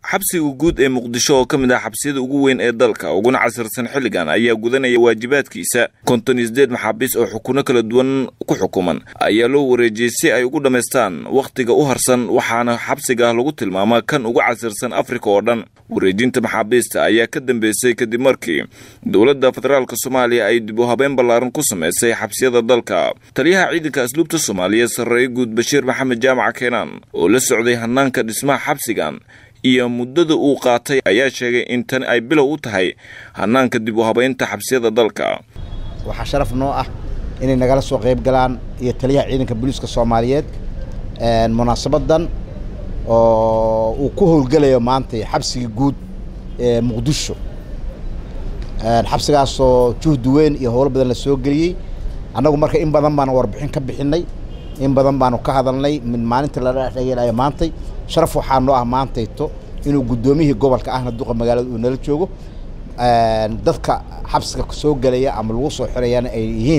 xabsiga guud ee muqdisho oo ka mid ah xabsiyada ugu weyn ee dalka uguna casirsan xilligan ayaa gudanaya waajibaadkiisa konton iyo sideed maxaabiis oo xukuno kala duwan ku xukuman ayaa loo wareejiyey si ay ugu dhammaystaan wakhtiga u harsan waxaana xabsiga lagu tilmaamaa kan ugu casirsan afrika oo dhan wareejinta maxaabiista ayaa ka dambeysay kadib markii dowladda federaalka soomaaliya ay dib u habeen ballaaran ku samaysay xabsiyada dalka taliyaha ciidanka asluubta soomaaliyeed sarreeye guud bashiir maxamed jaamac keenaan oo la socday hanaanka dhismaha xabsigan iyo muddada uu qaatay ayaa sheegay in tani ay bilow u tahay hanaanka dib u habaynta xabsiyada dalka waxaa sharaf noo ah inay nagala soo qayb galaan iyo taliyaha ciidanka booliiska soomaaliyeed munaasabadan oo uu ku howlgelayo maanta xabsiga guud ee muqdisho xabsigaasoo juhdi weyn iyo howlo badan la soo geliyey annagu marka in badan baanu warbixin ka bixinay in badan baanu ka hadalnay min maalinta la dhexdhegelayo maantay sharaf waxaa noo ah maantayto inuu guddoomiyihii gobolka ahna duqa magaalada uu nala joogo dadka xabsiga soo gelaya ama lagu soo xirayana ay yihiin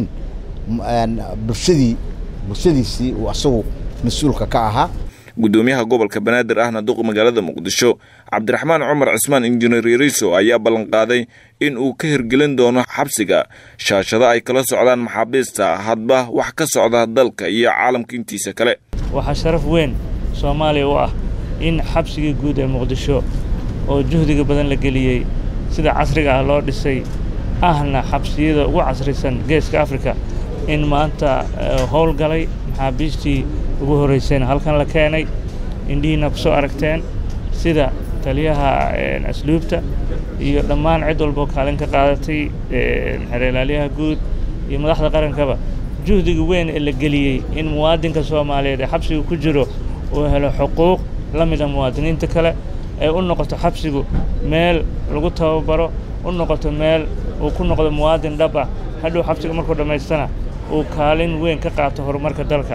bulshadii bulshadiisii uu asagu mas-uulka ka ahaa guddoomiyaha gobolka banaadir ahna duqa magaalada muqdisho cabdiraxmaan cumar cismaan injineer yariso ayaa ballanqaaday in uu ka hirgelin doono xabsiga shaashado ay kala socdaan maxaabiista hadba wax ka socda dalka iyo caalamka intiisa kale waxaa sharaf weyn soomaaliya u ah in xabsigii guud ee muqdisho oo juhdiga badan la geliyey sida casriga ah loo dhisay ahna xabsiyada ugu casrisan geeska afrika in maanta howlgalay maxaabiistii ugu horraysayna halkan la keenay indhihiina ku soo aragteen sida taliyaha asluubta iyo dhammaan cid walboo kaalin ka qaadatay xereelaalyaha guud iyo madaxda qarankaba juhdiga weyn ee la geliyey in muwaadinka soomaaliyeed ee xabsiga ku jiro uu helo xuquuq la mida muwaadiniinta kale ee u noqoto xabsigu meel lagu tababaro u noqoto meel uu ku noqdo muwaadin dhab ah hadhow xabsiga markuu dhammaystana uu kaalin weyn ka qaato horumarka dalka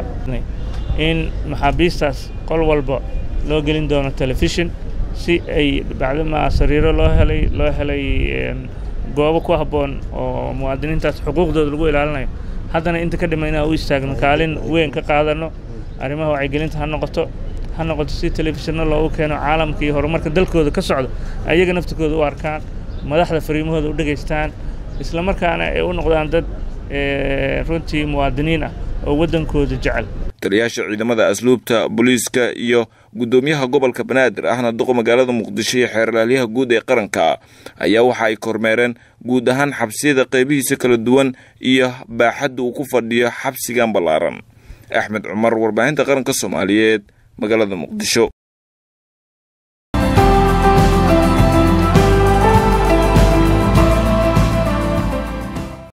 in maxaabiistaas qol walba loo gelin doono telefishin si ay bacdimaa sariiro loo helay loo helay goobo ku habboon oo muwaadiniintaas xuquuqdooda lagu ilaalinayo haddana inta ka dhima inaan u istaagno kaalin weyn ka qaadano arrimaha wacyigelinta ha noqoto ha noqoto si telefishinno loogu keeno caalamka iyo horumarka dalkooda ka socda ayaga naftikooda u arkaan madaxda fariimahooda u dhegaystaan isla markaana ay u noqdaan dad runtii muwaadiniin ah oo waddankooda jecel taliyaasha ciidamada asluubta booliiska iyo guddoomiyaha gobolka banaadir ahna duqa magaalada muqdisho iyo xeerlaalyaha guud ee qaranka ayaa waxa ay kormeereen guud ahaan xabsiyada qaybihiisa kala duwan iyo baaxadda uu ku fadhiyo xabsigan ballaaran axmed cumar warbaahinta qaranka soomaaliyeed magaalada muqdisho